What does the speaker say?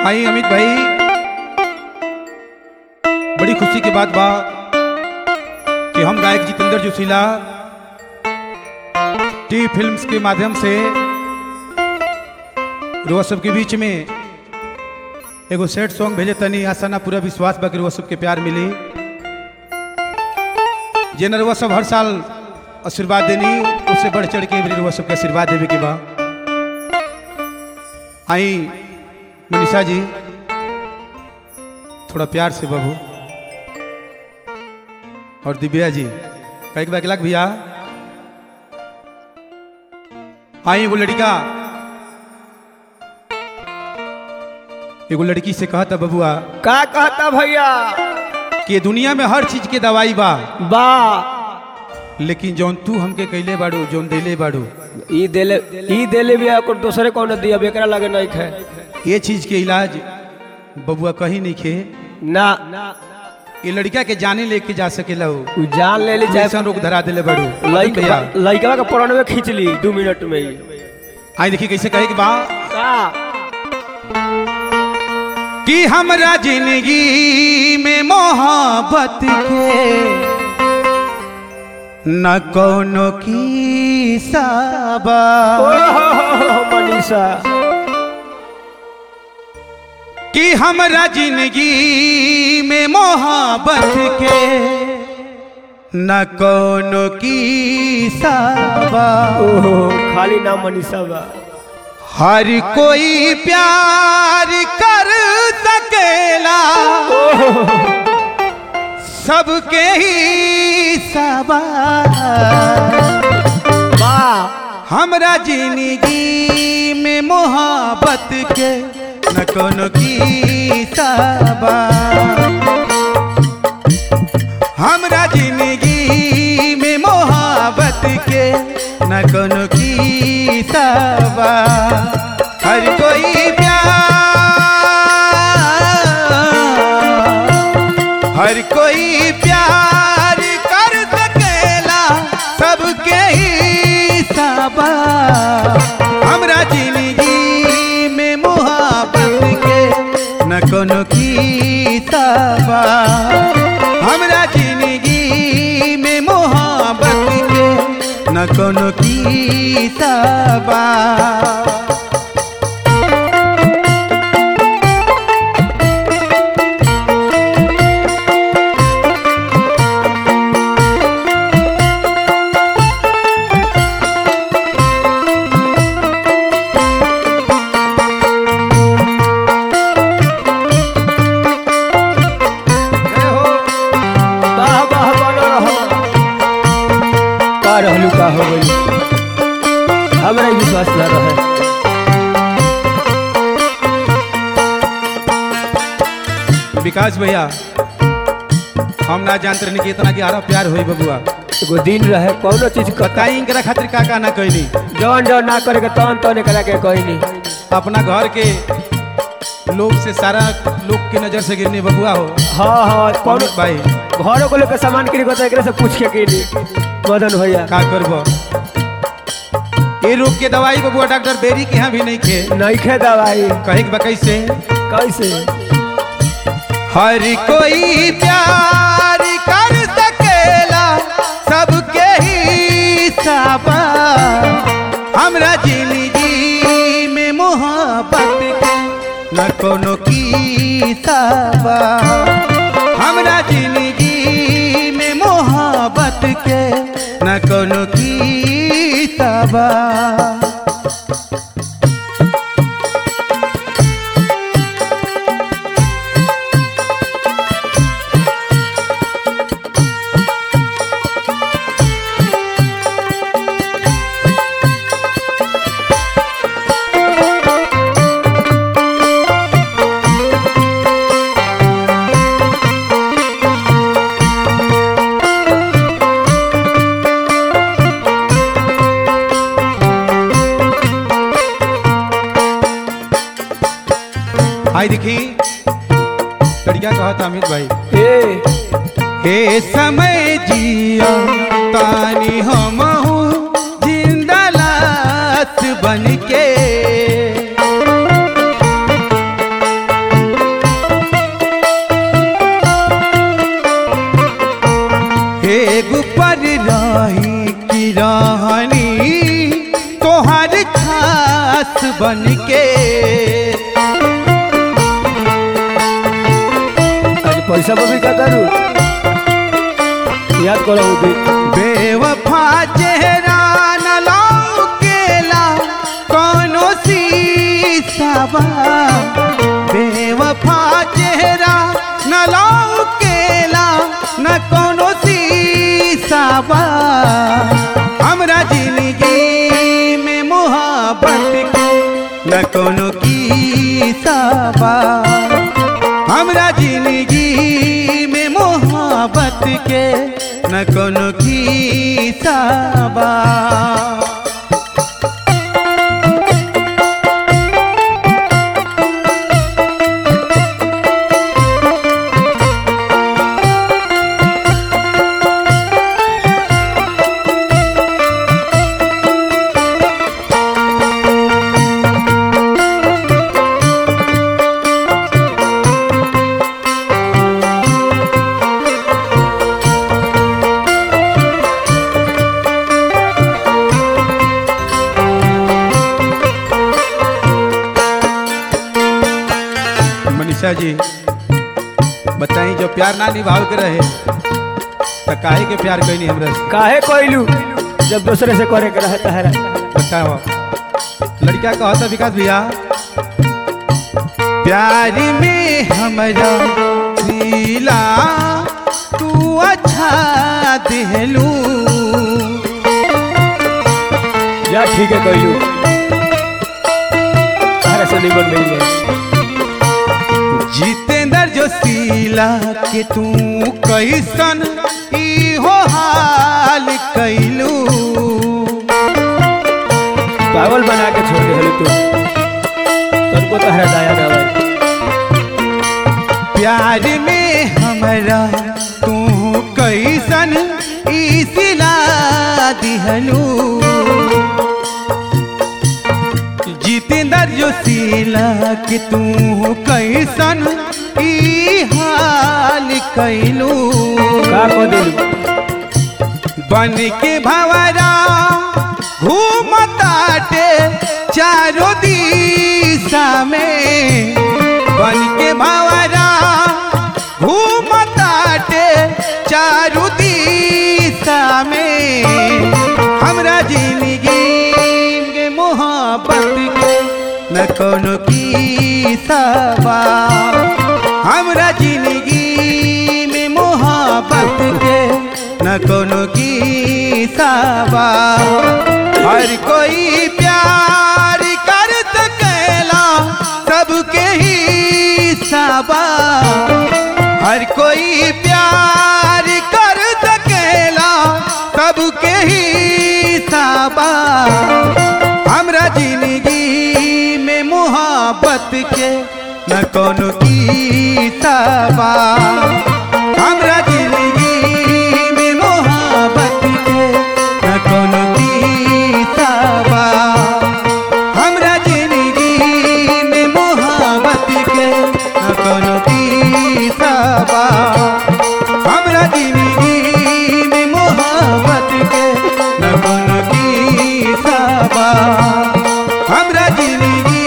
आई अमित भाई बड़ी खुशी की बात बा कि हम गायक जितेंद्र जोशीला टी फिल्म्स के माध्यम से रुआ सबके बीच में एगो सेट सॉन्ग भेजे तनी आशा ना पूरा विश्वास बा कि रुआ सबके प्यार मिली जे नरुआ सब हर साल आशीर्वाद देनी उससे बढ़ चढ़ के भी रुआ सबके आशीर्वाद देवे के बा आई मनीषा जी थोड़ा प्यार से बाबू और दिव्या जी कई बार लाख भैया आई एगो लड़का एगो लड़की से कहता बबुआ का कहता भैया कि दुनिया में हर चीज के दवाई बा बा लेकिन जौन तू हमके कैले बाड़ू जौन देले बाड़ू ई देले ई देले भी ओकर दूसरे कौन दिया एकरा लगे नहीं खे ये चीज के इलाज बबुआ कहीं नहीं खे ना ये लड़का के जाने लेके जा सकेला हो उ जान ले ली चाहे जैसन रोग धरा दिले बाड़ू लइका भैया लइका के परण में खींच ली दू मिनट में ही आई देखिए कैसे कहे कि बा का कि हमरा जिंदगी में मोहब्बत के न कोनो की साबा ओहो मनीषा कि हमरा जिंदगी में मोहब्बत के न कोनो की साबा ओहो खाली नाम मनीषा बा हर कोई प्यार कर सकेला सबके ही सवाल बा हमरा जिंदगी में मोहब्बत के न कोनो की सबा हमरा जिंदगी में मोहब्बत के न कोनो की सबा हर कोई प्यार हर कोई प्यार कर सकेला सबके ही सबा हमरा जिंदगी में मोहब्बत के न कोनो की सबा हमरा जिंदगी में मोहब्बत के न कोनो की सबा वाह वाह बनो रहो का रहलू का हो गई हमरा ही विश्वास ना रहे विकास भैया हम ना जानते रहनी कि इतना ग्यारह प्यार होई बबुआ एगो दिन रहे कौनो चीज कता बताई इनकरा खातिर का का ना कैली जौन जौन ना करे के तौन तौन करा के कोई नहीं अपना घर के लोग से सारा लोग के नजर से गिरने बबुआ हो हाँ हाँ कौनो अमित भाई घरों को लेकर सामान किरी को एकरे से पूछ के किनी मदन भैया का करब ये रोग के दवाई बबुआ डॉक्टर बेरी के यहाँ भी नहीं खे नहीं खे दवाई कहे के बकई से कैसे हर कोई प्यार कर सकेला सबके ही सबा हमरा जिंदगी में मोहब्बत के न कोनो की सबा हमरा जिंदगी में मोहब्बत के न कोनो की सबा आई देखी लड़किया कहा था अमित भाई ए हे समय जिया तानी हम जिंदा लाश बन के दास बन के आज पैसा पर भी का दारू याद करो उदी बेवफा चेहरा न लौकेला कोनो सीसावा बेवफा चेहरा न लौकेला न कोनो सीसावा हमरा जिंदगी में मोहब्बत के न कोनो की साबा हमरा जिंदगी में मोहब्बत के न कोनो की साबा मनीषा जी बताई जो प्यार ना निभाव के रहे तो काहे के प्यार कैनी हमरा से काहे कोइलू जब दूसरे से करे के रहे तहरा बताओ लड़का कहता विकास भैया प्यार में हमरा दिला तू अच्छा दिलू या ठीक है कोइलू तहरा से निबन मिल जाए जितेंद्र जोशीला के तू कैसन ई हो हाल कैलू पागल बना के छोड़ दे तू तुमको तहरा दया ना भाई प्यार में हमरा तू कैसन ई सिला दिहलू जितेंद्र जोशीला के तू कैसन ई हाल कैलू का को दिलू बन के भवरा घूमताटे चारों दिशा में बन के भवरा घूमताटे चारों दिशा में हमरा जिंदगी के मोहब्बत के न कोनो की सवा हमरा जिंदगी में मोहब्बत के न कोनो की साबा हर कोई प्यार कर सकेला सबके ही साबा हर कोई प्यार कर सकेला सबके ही साबा हमरा जिंदगी में मोहब्बत के न कोनो की साबा हमरा जिंदगी में मोहब्बत के न कोनो की साबा हमरा जिंदगी में मोहब्बत के न कोनो की साबा हमरा जिंदगी में मोहब्बत के न कोनो की साबा हमरा जिंदगी